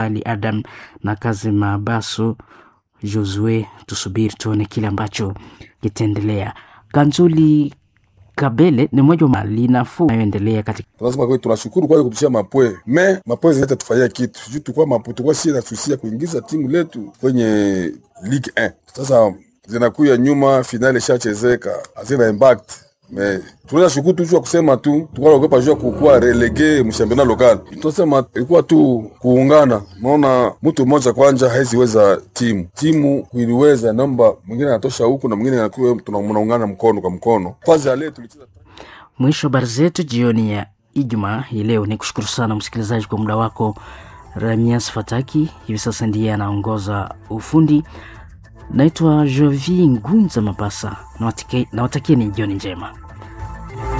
Ali Adam na kazi Mabaso Josue. Tusubiri tuone kile ambacho kitaendelea. Kanzuli Kabele ni mmoja wa linafuu inayoendelea katika tunasema kweli, tunashukuru kwa kutushia mapwe me mapwe zinaweza tufanyia kitu juu tukua mapo tukua sie nasusia kuingiza timu letu kwenye Ligue 1 sasa zinakuya nyuma, finali ishachezeka hazina impact me tunaweza shukuru tu juu ya kusema tu tukalaogopa juu ya kukuwa relege mshampiona lokal. Tunasema ilikuwa tu kuungana, maona mtu mmoja kwanja haiziweza timu timu kuiliweza, naomba mwingine anatosha huku na mwingine anakuwa tunaungana mkono kwa mkono. Fazi ya leo tulicheza mwisho habari zetu jioni ya Ijumaa hii leo. Ni kushukuru sana msikilizaji kwa muda wako. Ramias Fataki hivi sasa ndiye anaongoza ufundi. Naitwa Jovi Ngunza Mapasa, nawatakia ni jioni njema.